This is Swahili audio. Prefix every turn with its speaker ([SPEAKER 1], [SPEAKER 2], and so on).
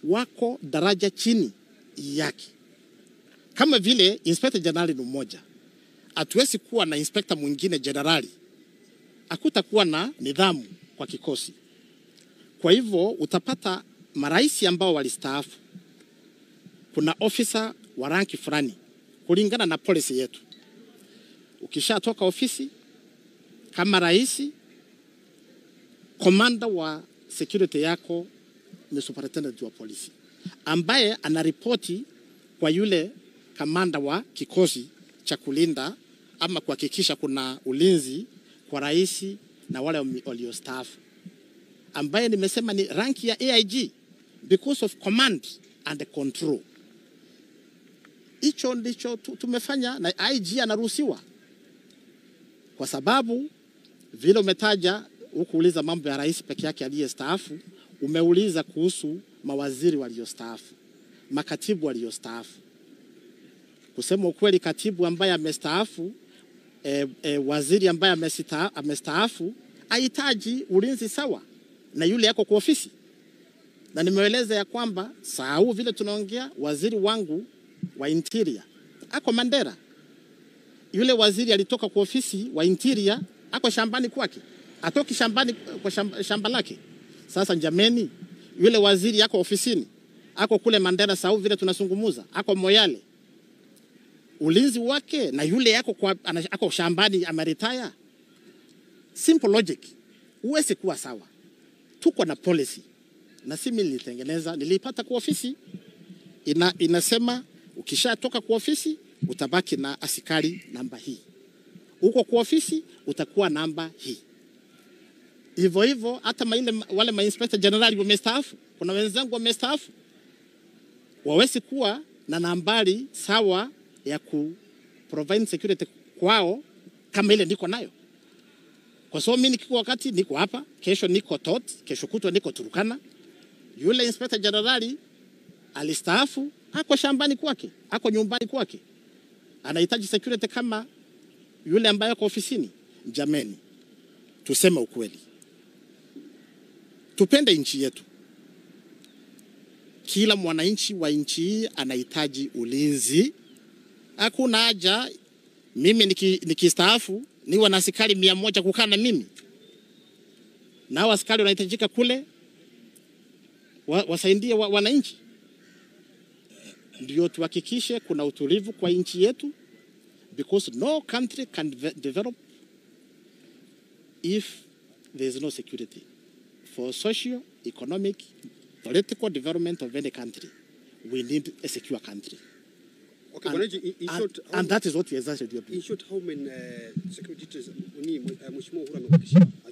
[SPEAKER 1] wako daraja chini yake, kama vile inspector general ni mmoja. Hatuwezi kuwa na inspector mwingine generali, hakutakuwa na nidhamu kwa kikosi. Kwa hivyo utapata marais ambao walistaafu, kuna ofisa wa ranki fulani kulingana na policy yetu. Ukishatoka ofisi kama rais, komanda wa security yako ni superintendent wa polisi ambaye anaripoti kwa yule kamanda wa kikosi cha kulinda ama kuhakikisha kuna ulinzi kwa rais na wale waliostaafu, ambaye nimesema ni ranki ya AIG because of command and control. Hicho ndicho tu- tumefanya na IG anaruhusiwa, kwa sababu vile umetaja hukuuliza mambo ya rais peke yake aliyestaafu, umeuliza kuhusu mawaziri waliostaafu, makatibu waliostaafu. Kusema ukweli, katibu ambaye amestaafu e, e, waziri ambaye amesita- amestaafu hahitaji ulinzi sawa na yule yako kwa ofisi, na nimeeleza ya kwamba saa huu vile tunaongea, waziri wangu wa interior ako Mandera, yule waziri alitoka kwa ofisi wa interior ako shambani kwake, atoki shambani kwa shamba, shamba lake. Sasa jameni, yule waziri ako ofisini, ako kule Mandera saa huu vile tunazungumuza, ako Moyale ulinzi wake na yule yako kwa, ana- ako shambani ameritaya. Simple logic, huwezi kuwa sawa. Tuko na policy na si mimi nilitengeneza, niliipata kwa ofisi ina, inasema ukishatoka kwa ofisi utabaki na askari namba hii, uko kwa ofisi utakuwa namba hii. Hivyo hivyo hata maile, wale mainspector general wamestaafu, kuna wenzangu wamestaafu, wawezi kuwa na nambari sawa ya ku provide security kwao kama ile niko nayo, kwa sababu mimi nikiko wakati niko hapa, kesho niko Tot, kesho kutwa niko Turukana. Yule inspector generali alistaafu, ako shambani kwake, ako nyumbani kwake, anahitaji security kama yule ambaye ako ofisini. Jameni, tuseme ukweli, tupende nchi yetu. Kila mwananchi wa nchi hii anahitaji ulinzi. Hakuna haja mimi niki- nikistaafu niwe na askari mia moja kukaa na mimi, nao askari wanahitajika kule wa, wasaidie wa, wananchi. Ndio tuhakikishe kuna utulivu kwa nchi yetu, because no country can de- develop if there is no security for socio economic political development of any country we need a secure country
[SPEAKER 2] Okay,
[SPEAKER 1] and,
[SPEAKER 2] Bwanaji, in, in
[SPEAKER 1] and,
[SPEAKER 2] short, how,
[SPEAKER 1] and that is what we exactly do.
[SPEAKER 2] in short, how many uh, security details ni uh, Mheshimiwa Uhuru amekuhakikishia?